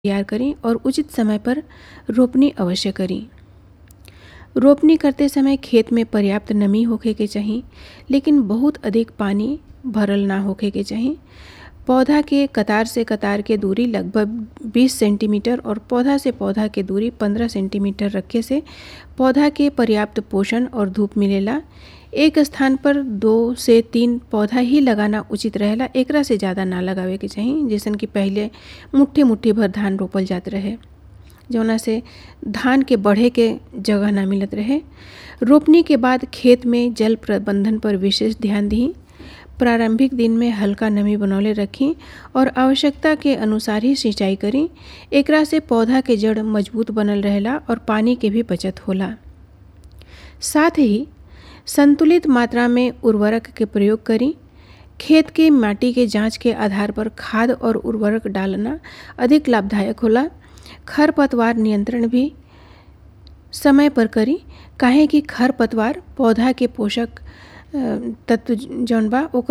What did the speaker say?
तैयार करी और उचित समय पर रोपनी अवश्य करी रोपनी करते समय खेत में पर्याप्त नमी होखे के चाही लेकिन बहुत अधिक पानी भरल ना होखे के चाही पौधा के कतार से कतार के दूरी लगभग 20 सेंटीमीटर और पौधा से पौधा के दूरी 15 सेंटीमीटर रखे से पौधा के पर्याप्त पोषण और धूप मिलेला एक स्थान पर दो से तीन पौधा ही लगाना उचित रहेला एकरा से ज़्यादा ना लगावे के चाही जैसन कि पहले मुट्ठी मुट्ठी भर धान रोपल जात रहे जौना से धान के बढ़े के जगह ना मिलत रहे रोपनी के बाद खेत में जल प्रबंधन पर विशेष ध्यान दी प्रारंभिक दिन में हल्का नमी बनौले रखी और आवश्यकता के अनुसार ही सिंचाई करी एकरा से पौधा के जड़ मजबूत बनल रहेला और पानी के भी बचत होला साथ ही संतुलित मात्रा में उर्वरक के प्रयोग करी खेत के माटी के जांच के आधार पर खाद और उर्वरक डालना अधिक लाभदायक होला खरपतवार नियंत्रण भी समय पर करी काहे कि खरपतवार पौधा के पोषक तत्व जौन बा ओकर